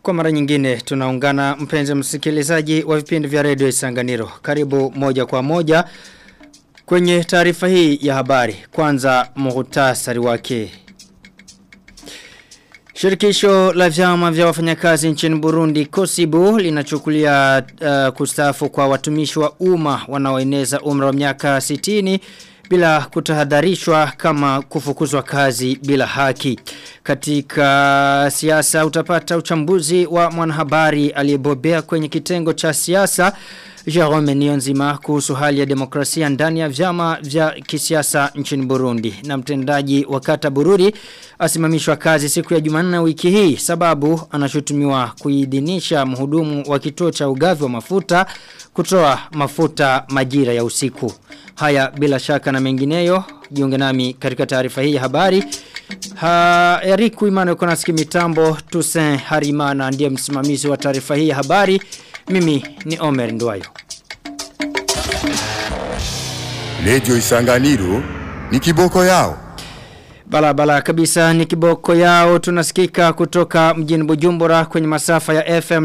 Kwa mara nyingine tunaungana mpenzi msikilizaji wa vipindi vya redio Isanganiro. Karibu moja kwa moja kwenye taarifa hii ya habari. Kwanza muhtasari wake. Shirikisho la vyama vya wafanyakazi nchini Burundi Kosibu linachukulia uh, kustafu kwa watumishi wa umma wanaoeneza umri wa miaka 60 bila kutahadharishwa kama kufukuzwa kazi bila haki. Katika siasa utapata uchambuzi wa mwanahabari aliyebobea kwenye kitengo cha siasa Jerome Nionzima kuhusu hali ya demokrasia ndani ya vyama vya kisiasa nchini Burundi. Na mtendaji wa kata Bururi asimamishwa kazi siku ya Jumanne wiki hii sababu anashutumiwa kuidhinisha mhudumu wa kituo cha ugavi wa mafuta kutoa mafuta majira ya usiku. Haya bila shaka na mengineyo jiunge nami katika taarifa hii ya habari. Ha, Eriku Imano kuna mitambo Tusen Harimana ndiye msimamizi wa taarifa hii ya habari. Mimi ni Omer Ndwayo. Lejo Isanganiro ni kiboko yao. Balabala kabisa ni kiboko yao tunasikika kutoka mjini Bujumbura kwenye masafa ya FM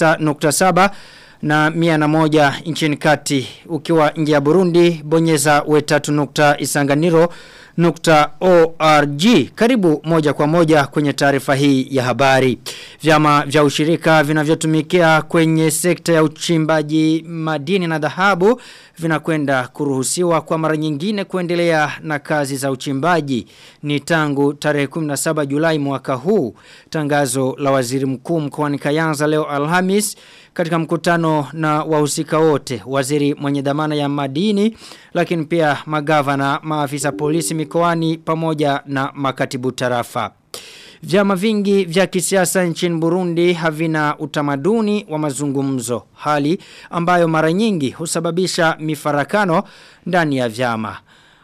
99.7 na mia na moja nchini kati ukiwa nje ya Burundi bonyeza wetatu nukta isanganiro nukta org karibu moja kwa moja kwenye taarifa hii ya habari vyama vya ushirika vinavyotumikia kwenye sekta ya uchimbaji madini na dhahabu vinakwenda kuruhusiwa kwa mara nyingine kuendelea na kazi za uchimbaji ni tangu tarehe 17 Julai mwaka huu tangazo la waziri mkuu mkoani Kayanza leo Alhamis katika mkutano na wahusika wote waziri mwenye dhamana ya madini lakini pia magavana maafisa polisi mikoani pamoja na makatibu tarafa Vyama vingi vya kisiasa nchini Burundi havina utamaduni wa mazungumzo hali ambayo mara nyingi husababisha mifarakano ndani ya vyama.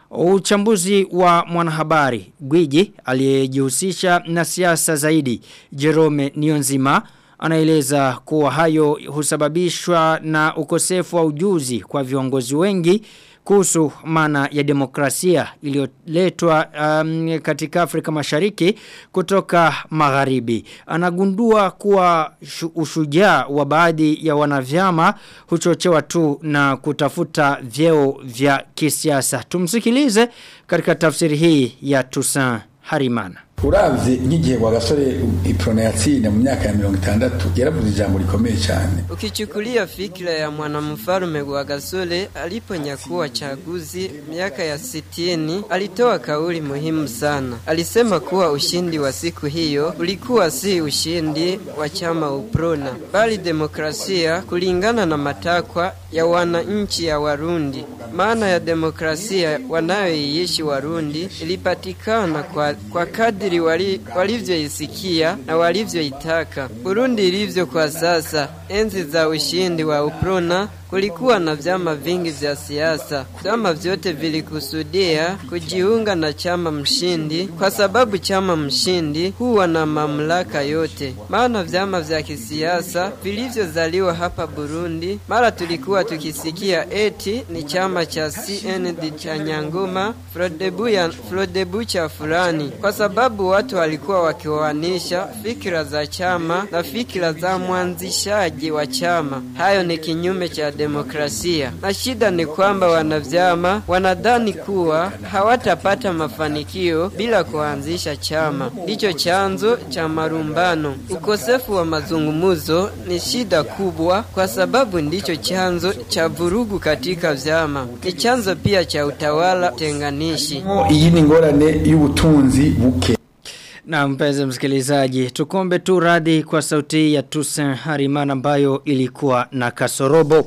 Uchambuzi wa mwanahabari Gwiji aliyejihusisha na siasa zaidi Jerome Nionzima anaeleza kuwa hayo husababishwa na ukosefu wa ujuzi kwa viongozi wengi kuhusu maana ya demokrasia iliyoletwa um, katika Afrika Mashariki kutoka magharibi. Anagundua kuwa ushujaa wa baadhi ya wanavyama huchochewa tu na kutafuta vyeo vya kisiasa. Tumsikilize katika tafsiri hii ya Toussaint Harimana. uravye nk'igihe kwa gasore iprona yatsinda mu myaka ya mirongo itandatu yaravuze ijambo rikomeye cyane Ukichukulia fikra ya mwanamfalme wa Gasole aliponyakua chaguzi miaka ya sitini, alitoa kauli muhimu sana. Alisema kuwa ushindi wa siku hiyo ulikuwa si ushindi wa chama Uprona, bali demokrasia kulingana na matakwa ya wananchi ya Warundi. Maana ya demokrasia wanayoiishi Warundi ilipatikana kwa, kwa kadri wali, walivyoisikia na walivyoitaka. Burundi ilivyo kwa sasa, enzi za ushindi wa Uprona kulikuwa na vyama vingi vya siasa. Vyama vyote vilikusudia kujiunga na chama mshindi, kwa sababu chama mshindi huwa na mamlaka yote. Maana vyama vya kisiasa vilivyozaliwa hapa Burundi, mara tulikuwa tukisikia eti ni chama cha CND cha Nyangoma, Frodebu, ya, Frodebu cha fulani, kwa sababu watu walikuwa wakiwanisha fikira za chama na fikira za mwanzishaji wa chama. Hayo ni kinyume cha demokrasia. Na shida ni kwamba wanavyama wanadhani kuwa hawatapata mafanikio bila kuanzisha chama. Ndicho chanzo cha marumbano. Ukosefu wa mazungumzo ni shida kubwa, kwa sababu ndicho chanzo cha vurugu katika vyama. Ni chanzo pia cha utawala tenganishi. iyi ni ingorane y'ubutunzi buke Na mpenzi msikilizaji, tukombe tu radhi kwa sauti ya Tusen Harimana ambayo ilikuwa na kasorobo.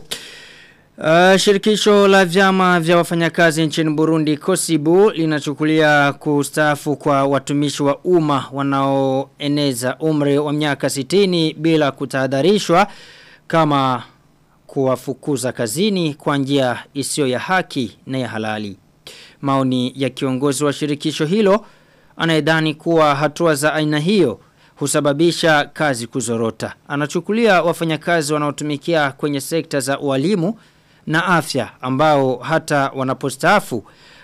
Uh, shirikisho la vyama vya wafanyakazi nchini Burundi Kosibu linachukulia kustafu kwa watumishi wa umma wanaoeneza umri wa miaka 60 bila kutahadharishwa kama kuwafukuza kazini kwa njia isiyo ya haki na ya halali. Maoni ya kiongozi wa shirikisho hilo anayedhani kuwa hatua za aina hiyo husababisha kazi kuzorota. Anachukulia wafanyakazi wanaotumikia kwenye sekta za ualimu na afya ambao hata wanapostaafu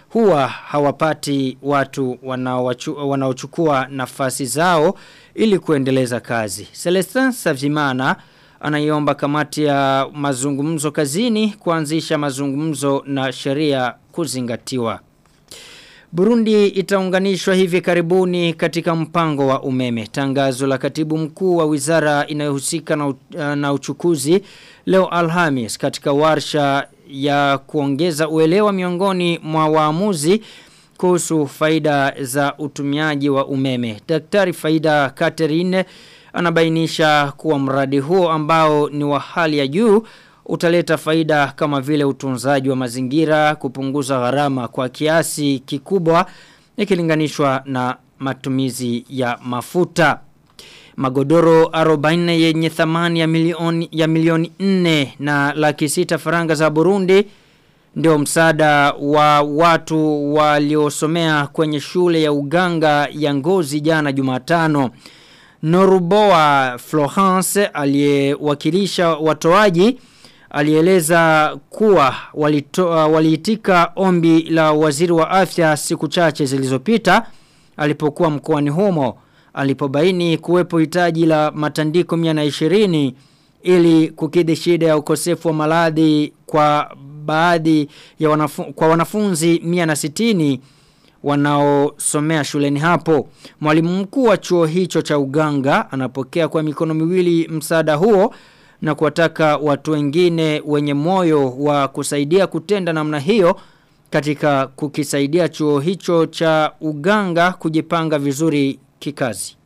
huwa hawapati watu wanaowachu- wanaochukua nafasi zao ili kuendeleza kazi. Celestin Savimana anaiomba kamati ya mazungumzo kazini kuanzisha mazungumzo na sheria kuzingatiwa. Burundi itaunganishwa hivi karibuni katika mpango wa umeme. Tangazo la katibu mkuu wa wizara inayohusika na, u- na uchukuzi leo Alhamis katika warsha ya kuongeza uelewa miongoni mwa waamuzi kuhusu faida za utumiaji wa umeme. Daktari Faida Catherine anabainisha kuwa mradi huo ambao ni wa hali ya juu utaleta faida kama vile utunzaji wa mazingira, kupunguza gharama kwa kiasi kikubwa ikilinganishwa na matumizi ya mafuta. Magodoro 40 yenye thamani ya milioni ya milioni 4 na laki sita faranga za Burundi ndio msaada wa watu waliosomea kwenye shule ya uganga ya ngozi jana Jumatano. Noruboa Florence aliyewakilisha watoaji alieleza kuwa walitoa waliitika ombi la waziri wa afya siku chache zilizopita alipokuwa mkoani humo alipobaini kuwepo hitaji la matandiko 120 ili kukidhi shida ya ukosefu wa maradhi kwa baadhi ya wanafu, kwa wanafunzi 160 wanaosomea shuleni hapo. Mwalimu mkuu wa chuo hicho cha uganga anapokea kwa mikono miwili msaada huo na kuwataka watu wengine wenye moyo wa kusaidia kutenda namna hiyo katika kukisaidia chuo hicho cha uganga kujipanga vizuri kikazi.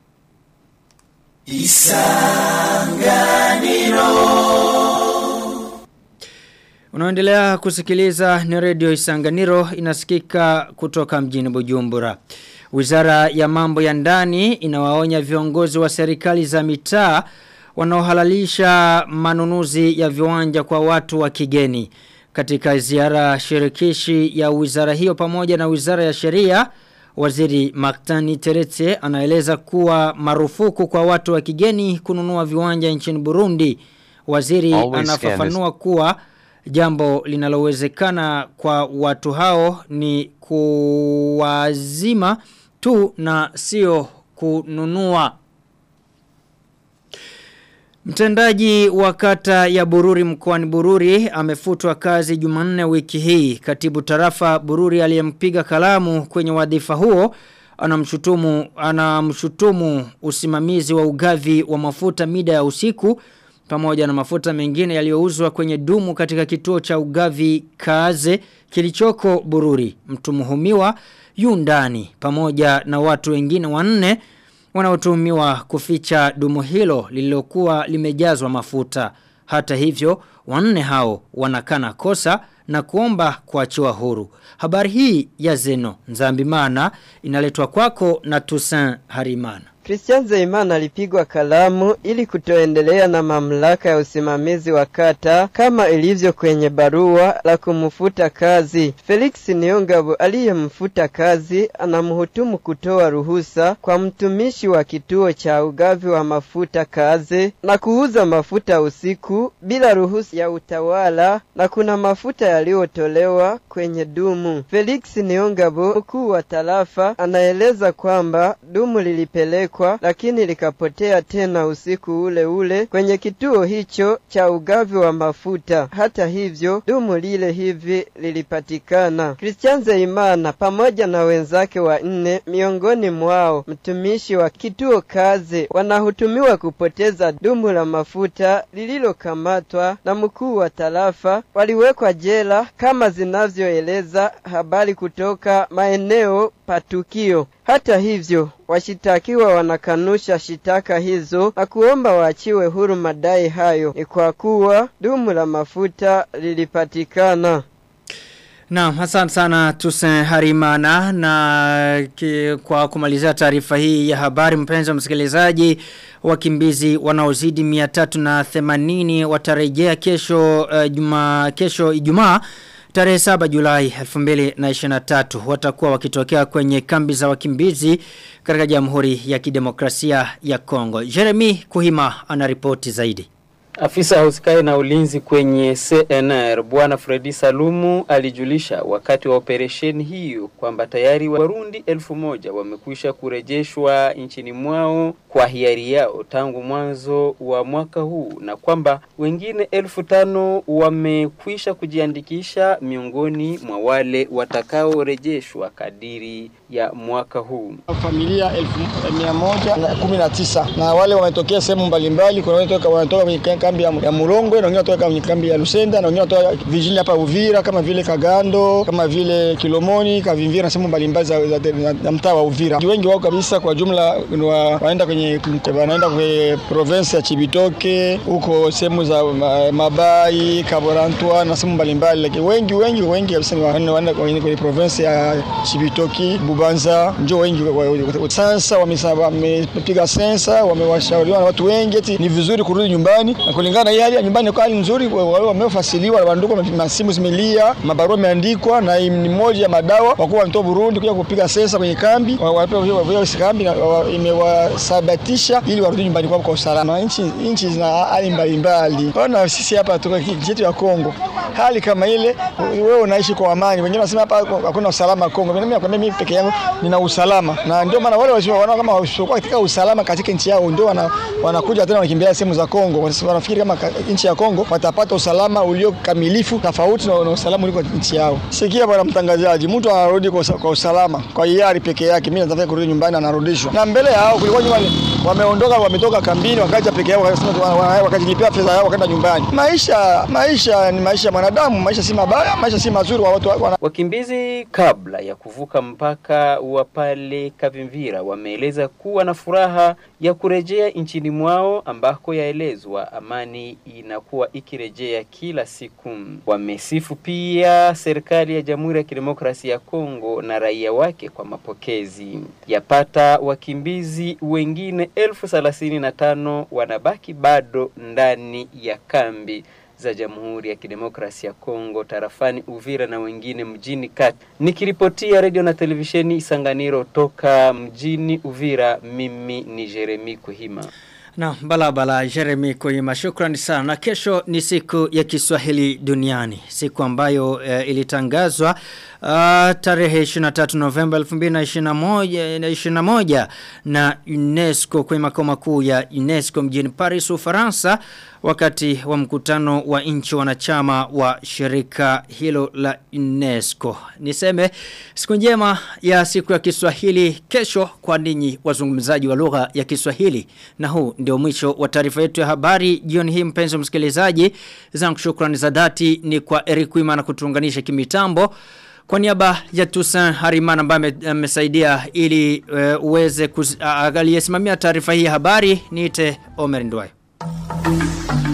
Unaendelea kusikiliza ni redio Isanganiro inasikika kutoka mjini Bujumbura. Wizara ya mambo ya ndani inawaonya viongozi wa serikali za mitaa wanaohalalisha manunuzi ya viwanja kwa watu wa kigeni. Katika ziara shirikishi ya wizara hiyo pamoja na wizara ya sheria, waziri Maktani Teretse anaeleza kuwa marufuku kwa watu wa kigeni kununua viwanja nchini Burundi. Waziri Always anafafanua kuwa jambo linalowezekana kwa watu hao ni kuwazima tu na sio kununua. Mtendaji wa kata ya Bururi mkoani Bururi amefutwa kazi Jumanne wiki hii. Katibu tarafa Bururi aliyempiga kalamu kwenye wadhifa huo anamshutumu anamshutumu usimamizi wa ugavi wa mafuta mida ya usiku pamoja na mafuta mengine yaliyouzwa kwenye dumu katika kituo cha ugavi Kaze kilichoko Bururi. Mtumuhumiwa yu ndani pamoja na watu wengine wanne wanaotumiwa kuficha dumu hilo lililokuwa limejazwa mafuta. Hata hivyo, wanne hao wanakana kosa na kuomba kuachiwa huru. Habari hii ya Zeno Nzambimana inaletwa kwako na Toussaint Harimana. Christian Zeimana alipigwa kalamu ili kutoendelea na mamlaka ya usimamizi wa kata kama ilivyo kwenye barua la kumfuta kazi. Felix Niongabo aliyemfuta kazi anamhutumu kutoa ruhusa kwa mtumishi wa kituo cha ugavi wa mafuta kazi na kuuza mafuta usiku bila ruhusa ya utawala na kuna mafuta yaliyotolewa kwenye dumu. Felix Niongabo mkuu wa tarafa anaeleza kwamba dumu lilipelekwa lakini likapotea tena usiku ule ule kwenye kituo hicho cha ugavi wa mafuta. Hata hivyo dumu lile hivi lilipatikana. Christian Zeimana pamoja na wenzake wa nne, miongoni mwao mtumishi wa kituo kazi, wanahutumiwa kupoteza dumu la mafuta lililokamatwa na mkuu wa tarafa, waliwekwa jela kama zinavyoeleza habari kutoka maeneo patukio. Hata hivyo, washitakiwa wanakanusha shitaka hizo na kuomba waachiwe huru madai hayo, ni kwa kuwa dumu la mafuta lilipatikana. Naam, asante sana Tusen Harimana na ki, kwa kumalizia taarifa hii ya habari mpenzi wa msikilizaji wakimbizi wanaozidi 380 watarejea kesho uh, juma kesho Ijumaa Tarehe 7 Julai 2023 watakuwa wakitokea kwenye kambi za wakimbizi katika Jamhuri ya Kidemokrasia ya Kongo. Jeremy Kuhima anaripoti zaidi. Afisa husikae na ulinzi kwenye CNR Bwana Fredi Salumu alijulisha wakati wa operesheni hiyo kwamba tayari Warundi elfu moja wamekwisha kurejeshwa nchini mwao kwa hiari yao tangu mwanzo wa mwaka huu na kwamba wengine elfu tano wamekwisha kujiandikisha miongoni mwa wale watakaorejeshwa kadiri ya mwaka huu. Familia elfu mia moja na kumi na tisa na wale wametokea sehemu mbalimbali. Kuna wale wanatoka kwenye kambi ya, ya Mulongwe na wengine wanatoka kwenye kambi ya Lusenda na wengine wanatoka vijijini hapa Uvira kama vile Kagando kama vile Kilomoni, Kavimvira na sehemu mbalimbali za, za, za, za mtaa wa Uvira. Wengi wao kabisa kwa jumla wa, wanaenda kwenye wanaenda kwenye province ya Chibitoke huko sehemu za Mabai, Kaborantwa na sehemu mbalimbali, lakini wengi wengi wengi kabisa ni wanaenda kwenye, kwenye province ya Chibitoki, Bubanza, ndio wengi sasa wamepiga sensa, wamewashauriwa na watu wengi eti ni vizuri kurudi nyumbani na kulingana na hii hali ya nyumbani kwa hali nzuri, wale wamefasiliwa wandugu, masimu zimelia, mabarua yameandikwa na ni moja ya madawa kwa kuwa wanatoa Burundi kuja kupiga sensa kwenye kambi, wapewa kambi imewasabatisha ili warudi nyumbani kwao kwa usalama. Nchi nchi zina hali mbalimbali. Ona sisi hapa tuko nchi yetu ya Kongo, hali kama ile, wewe unaishi kwa amani, wengine wanasema hapa hakuna usalama Kongo. Mimi nakwambia mimi peke yangu nina usalama, na ndio maana wale wanaona kama wasiokuwa katika usalama katika nchi yao ndio wana, wanakuja tena wanakimbia sehemu za Kongo, kwa sababu wanafikiri kama nchi ya Kongo watapata usalama ulio kamilifu tofauti na, na usalama uliko nchi yao. Sikia bwana mtangazaji, mtu anarudi kwa, kwa usalama kwa hiari peke yake, mimi nataka kurudi nyumbani, anarudishwa na mbele yao kulikuwa nyuma wameondoka wametoka kambini wakaja peke yao wakajilipia fedha yao wakaenda nyumbani. Maisha maisha ni maisha ya mwanadamu, maisha si mabaya, maisha si mazuri wa watu wana... Wakimbizi kabla ya kuvuka mpaka wa pale Kavimvira wameeleza kuwa na furaha ya kurejea nchini mwao ambako yaelezwa amani inakuwa ikirejea kila siku. Wamesifu pia serikali ya Jamhuri ya Kidemokrasia ya Kongo na raia wake kwa mapokezi. Yapata wakimbizi wengine elfu thelathini na tano wanabaki bado ndani ya kambi za Jamhuri ya Kidemokrasia ya Kongo tarafani Uvira na wengine mjini kati. Nikiripotia redio na televisheni Isanganiro toka mjini Uvira, mimi ni Jeremy Kuhima. Na balabala Jeremy Kuhima, shukrani sana. Na kesho ni siku ya Kiswahili duniani, siku ambayo e, ilitangazwa uh, tarehe 23 Novemba 2021 na UNESCO kwenye makao makuu ya UNESCO mjini Paris, Ufaransa wakati wa mkutano wa nchi wanachama wa shirika hilo la UNESCO. Niseme siku njema ya siku ya Kiswahili kesho kwa ninyi wazungumzaji wa lugha ya Kiswahili. Na huu ndio mwisho wa taarifa yetu ya habari jioni hii mpenzi msikilizaji. Zangu shukrani za dhati ni kwa Eric Wimana kutuunganisha kimitambo. Kwa niaba ya Toussaint Harimana ambaye amesaidia ili uh, uweze aliyesimamia taarifa hii ya habari niite Omer Ndwayo. Thank you.